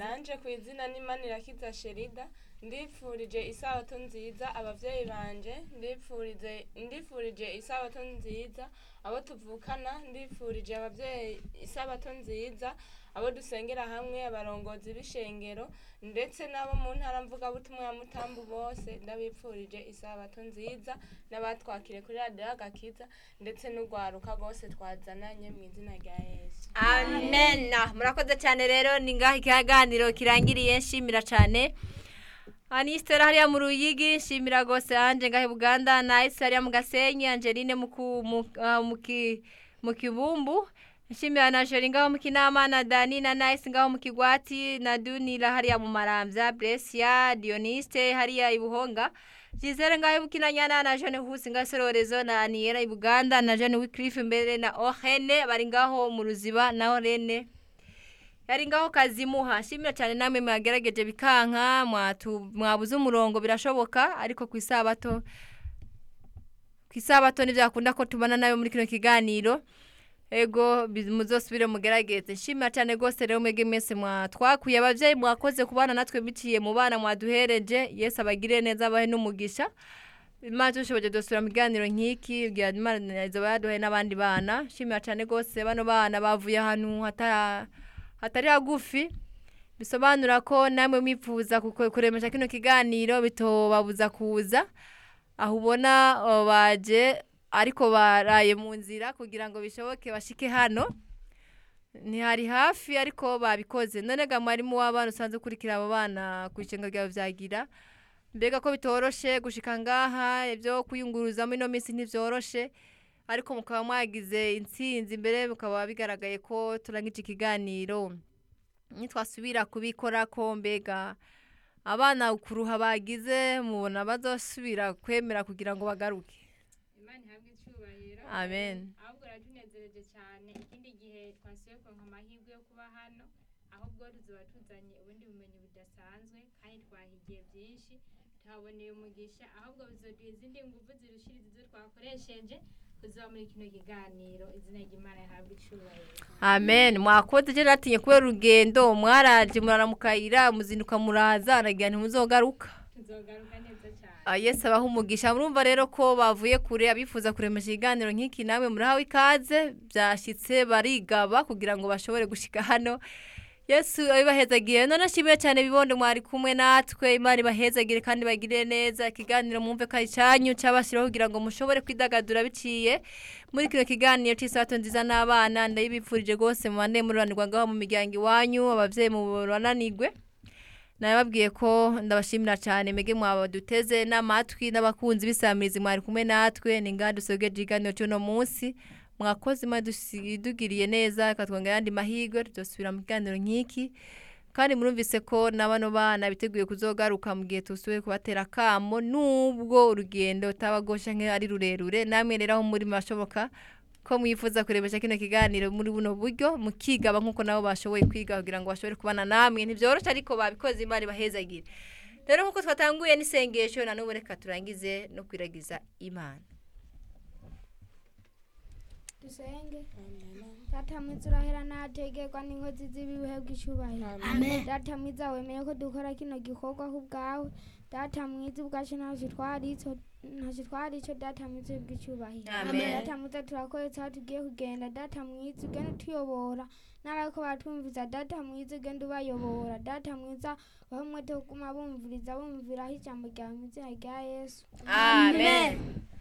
nanje ku izina n'imanirakiza sherida ndipfurije isabato nziza abavyeyi banje ndipfurije ndipfurije isabato nziza abo tuvukana ndipfurije abavyeyi isabato nziza abo dusengera hamwe abarongozi b'ishengero ndetse n'abo mu ntara mvugabutumwa ya mutambu bose ndabipfurije isabato nziza n'abatwakire kuri radiyo agakiza ndetse n'urwaruka rwose twazananye mu izina rya yesu amen murakoze cyane rero ni ngaho ikiganiro kirangiriye nshimira cyane anisitera hariya mu ruyigi nshimira rwose anje ngaho i buganda nayisi hariya mu gasenyi angeline mu ku- mu- ah, mu ki- mu kibumbu nshimira na jori ngaho mu kinama na dani na nayisi ngaho mu kigwati na dunira hariya mu marambya bresia dioniste hariya i buhonga Gisele ngaho bukinanyana na Jeanne Husi ngaho sororezo na Aniera i Buganda na Jeanne Wycliffe mbere na Ohene bari ngaho mu ruziba na Orene yari ngaho kazimuha shimira cyane namwe mwagerageje bikanka mwatu mwabuze umurongo birashoboka ariko ku isabato ku isabato ntibyakunda ko tubana nawe muri kino kiganiro ego bi- muzosubire mugerageze nshimira cyane rwose rero mwege mwese mwatwakuye ababyeyi mwakoze kubana natwe biciye mu bana mwaduhereje yesu abagire neza abahe n'umugisha imana tushoboje dusubira mu kiganiro nk'iki bwira imana izaba yaduhaye n'abandi bana nshimira cyane rwose bano bana bavuye ahantu hatara hatari hagufi bisobanura ko namwe mwifuza kuko- kuremesha kino kiganiro bitobabuza kuza aho ubona uh, baje ariko baraye mu nzira kugira ngo bishoboke bashike hano ntihari hafi ariko babikoze none ga mwarimu w'abana usanzwe ukurikira abo bana ku ishenga ryawe vyagira mbega ko bitoroshe gushika ngaha ibyo kuyunguruzamo ino minsi ntivyoroshe ariko mukaba mwagize intsinzi imbere mukaba bigaragaye ko turangije ikiganiro nitwasubira kubikora ko mbega abana kuruha bagize mubona bazosubira kwemera kugira ngo bagaruke imana ihabwe icyubahiro amen ahubwo ratunezereje cyane ikindi gihe twasubiye kuronka amahirwe yo kuba hano ahubwo tuzoba tuzanye ubundi bumenyi budasanzwe kandi twahigiye byinshi tuhaboneye umugisha ahubwo bizoduha izindi nguvu zirushiriza izo twakoresheje kuzoba muri kino kiganiro izina ry'imana rihabwe icyubahiro amen mwakoze je natinye kubera urugendo mwaraje murara mu kayira muzinduka muraza nagira ntimuzogaruka tuzogaruka neza cyane Ah, yesu abaha umugisha murumva rero ko bavuye kure abifuza kuremesha ikiganiro nk'iki nawe murahawe ikaze byashyitse barigaba kugira ngo bashobore gushika hano yesu abibahezagiye none ashimiye cyane bibondo mwari kumwe natwe imana ibahezagire kandi bagire neza ikiganiro mwumve ko ari cyanyu cyabashyiraho kugira ngo mushobore kwidagadura biciye muri kino kiganiro cy'isabato nziza n'abana ndayibipfurije rwose mubane mururanirwa ngaho mu miryango iwanyu ababyeyi muburananigwe nababwiye ko ndabashimira cyane mege mwabaduteze n'amatwi n'abakunzi b'isamirizi mwari kumwe natwe ni ngaha dusogeje ikiganiro cy'uno munsi mwakoze imana idugiriye neza ikatwongera ayandi mahirwe tudasubira mu kiganiro nk'iki kandi murumvise ko na bano bana biteguye kuzogaruka mu gihe tusubiye kubatera akamo nubwo urugendo utabagosha nk'ari rurerure namwe rero aho muri mashoboka ko mwifuza kurebesha kino kiganiro muri buno buryo mukigaba nk'uko nabo bashoboye kwiga kugira ngo bashobore kubana namwe ntibyoroshye ariko babikoze imana ibahezagire rero nk'uko twatanguye n'isengesho na n'ubu reka turangize no kwiragiza imana dusenge data mwiza urahera ntategerwa n'inkozi z'ibihe bw'icyubahiro data mwiza wemeye ko dukora kino gikorwa ku bwawe data mwiza ubwacu ntacyo twarico ntacyo twarico data mwiza bw'icyubahiro Amen. data mwiza turakoretse aho tugiye kugenda data mwiza ugenda utuyobora n'abariko batumviza data mwiza ugenda ubayobora data mwiza bahe umwete wo kuguma bumviriza bumviraho ijambo ryawe mu izina rya yesu amen